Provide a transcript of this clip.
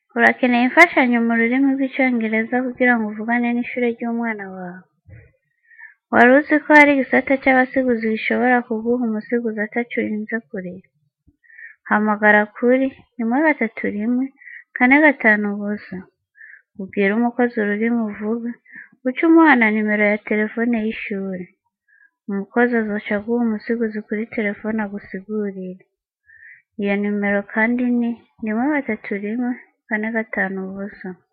Urakeneye imfashanyo mu rurimi rw'icongereza kugira ngo uvugane n'ishure ry'umwana wawe? Wari uzi ko hari igisata c'abasiguzi gishobora kuguha umusiguzi ataco urinze kuriha? Hamagara kuri rimwe gatatu rimwe kane gatanu ubusa, ubwire umukozi ururimi uvuga, uce umuha na nimero ya terefone y'ishure. Umukozi azoca aguha umusiguzi kuri terefone agusigurire. Iyo nimero kandi ni rimwe gatatu rimwe kane gatanu ubusa.